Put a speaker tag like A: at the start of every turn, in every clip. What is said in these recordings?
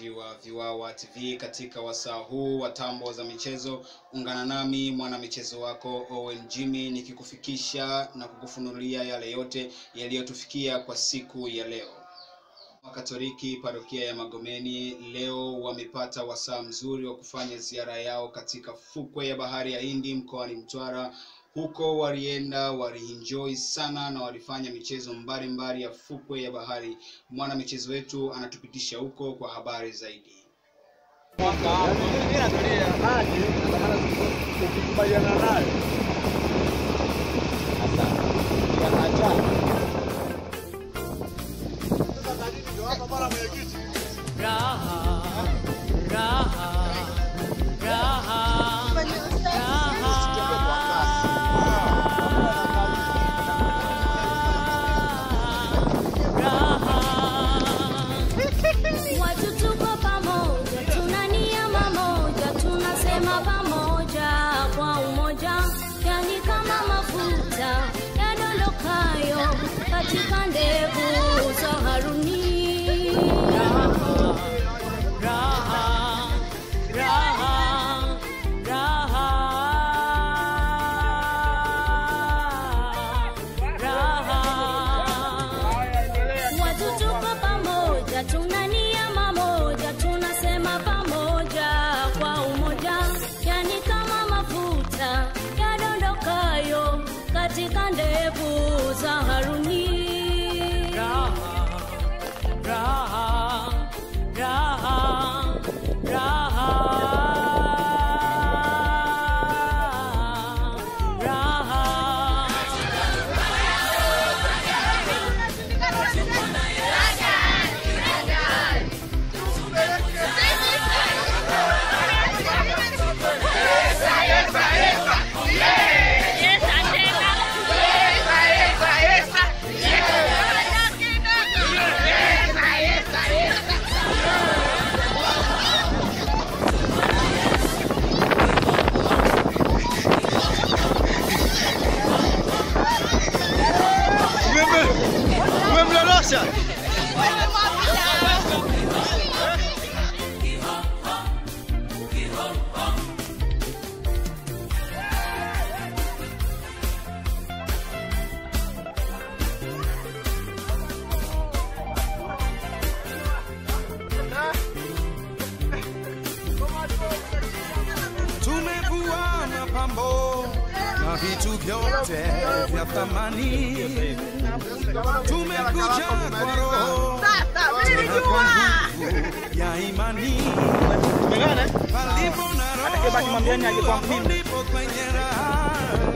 A: mtazamaji wa Viwawa TV katika wasaa huu wa tambo za michezo. Ungana nami mwana michezo wako Owen Jimmy nikikufikisha na kukufunulia yale yote yaliyotufikia kwa siku ya leo. Wakatoliki parokia ya Magomeni leo wamepata wasaa mzuri wa kufanya ziara yao katika fukwe ya bahari ya Hindi mkoani Mtwara. Huko walienda walienjoy sana na walifanya michezo mbalimbali ya fukwe ya bahari. Mwana michezo wetu anatupitisha huko kwa habari zaidi.
B: Watu tuko pamoja, tuna nia mamoja, tunasema pamoja kwa umoja, yani kama mafuta yadondokayo katika ndevu za Haruni. Watu tuko pamoja, tuna nia mamoja, tunasema pamoja kwa umoja, yani kama mafuta yadondokayo katika ndevu za Haruni.
C: Umemdondosha?
D: Tumevua mapambo na vitu vyote vya thamani, tumekuja kwa roho tena kwa nguvu ya imani. Palipo na roho Mungu, ndipo kwenye raha.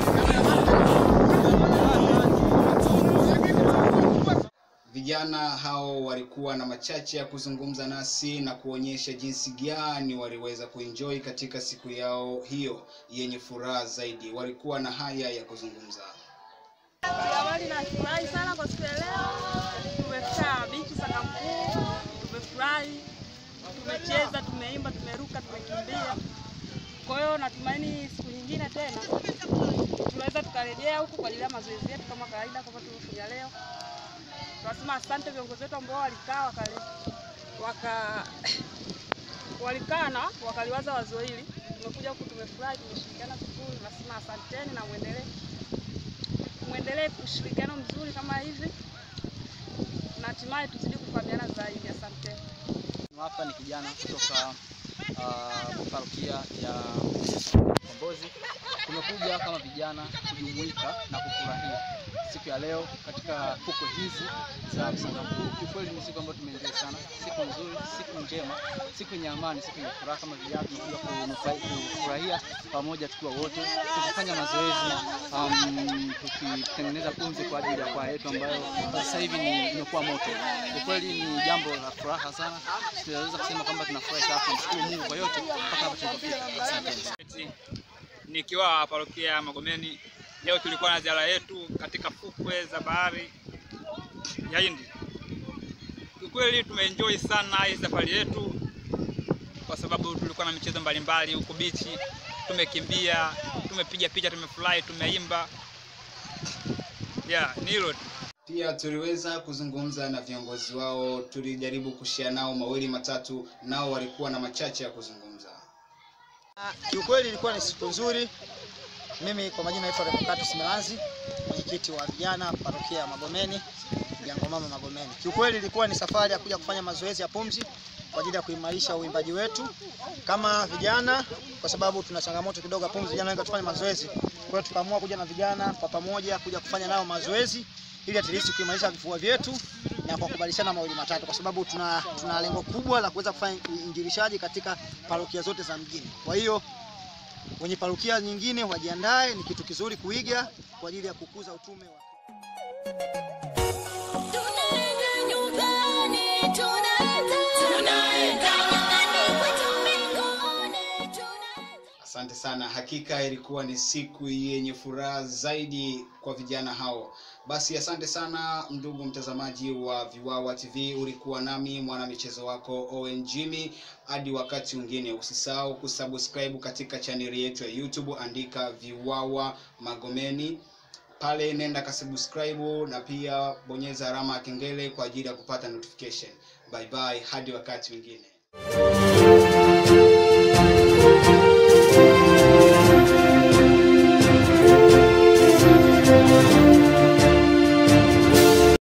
A: Vijana hao walikuwa na machache ya kuzungumza nasi na kuonyesha jinsi gani waliweza kuenjoy katika siku yao hiyo yenye furaha zaidi. Walikuwa na haya ya kuzungumza.
E: Awali nafurahi sana kwa siku ya leo. Tumefika bichi Sakamkuu, tumefurahi, tumecheza, tumeimba, tumeruka, tumekimbia. Kwa hiyo natumaini siku nyingine tena tunaweza tukarejea huku kwa ajili ya mazoezi yetu kama kawaida, kama tulivyofanya leo. Tunasema asante viongozi wetu ambao walikaa wakale, waka walikaa na wakaliwaza wazo hili. Tumekuja huku tumefurahi, tumeshirikiana vizuri. Nasema asanteni na muendelee mwendelee ushirikiano mzuri kama hivi na hatimaye tuzidi kufahamiana zaidi. Asante.
F: Hapa ni kijana kutoka uh, parokia ya Kombozi. Tumekuja kama vijana kujumuika na kufurahia siku ya leo katika fukwe hizi za Msangamkuu. Kiukweli ni siku ambayo tumeenjoy sana, siku nzuri, siku njema, siku yenye amani, siku yenye furaha. Kama vijana tumekuja kunufa- kufurahia pamoja tukiwa wote, tukifanya mazoezi um, tukitengeneza pumzi kwa ajili ya kwaya yetu ambayo sasa hivi ni imekuwa moto. Kwa kweli ni jambo la furaha sana, tunaweza kusema kwamba tunafurahi sana, tunamshukuru Mungu kwa yote mpaka hapa tulipofika. Asante.
G: nikiwa parokia ya Magomeni. Leo tulikuwa na ziara yetu katika fukwe za bahari ya Hindi. Kiukweli tumeenjoy sana hii safari yetu, kwa sababu tulikuwa na michezo mbalimbali huko bichi, tumekimbia, tumepiga picha, tumefurahi, tumeimba. Yeah, ni hilo tu.
A: Pia tuliweza kuzungumza na viongozi wao, tulijaribu kushia nao mawili matatu, nao walikuwa na machache ya kuzungumza.
C: Kiukweli ilikuwa ni siku nzuri. Mimi kwa majina naitwa Revocatus Melanzi, mwenyekiti wa vijana parokia ya Magomeni, Jangomama Magomeni. Kiukweli ilikuwa ni safari ya kuja kufanya mazoezi ya pumzi kwa ajili ya kuimarisha uimbaji wetu kama vijana, kwa sababu tuna changamoto kidogo ya pumzi, vijana wengi tufanye mazoezi. Kwa hiyo tukaamua kuja na vijana kwa pamoja kuja kufanya nao mazoezi ili at least kuimarisha vifua vyetu na kwa kubadilishana mawili matatu, kwa sababu tuna, tuna lengo kubwa la kuweza kufanya uinjilishaji katika parokia zote za mjini. Kwa hiyo wenye parokia nyingine wajiandae, ni kitu kizuri kuiga kwa ajili ya kukuza utume wa
B: Tunaenda nyumbani, tunaenda, tunaenda nyumbani kwetu mbinguni, tunaenda.
A: Asante sana, hakika ilikuwa ni siku yenye furaha zaidi kwa vijana hao. Basi asante sana ndugu mtazamaji wa Viwawa TV, ulikuwa nami mwana michezo wako Owen Jimmy. Hadi wakati mwingine, usisahau kusubscribe katika chaneli yetu ya YouTube, andika Viwawa Magomeni pale, nenda kasubscribe na pia bonyeza alama ya kengele kwa ajili ya kupata notification. Bye bye, hadi wakati mwingine.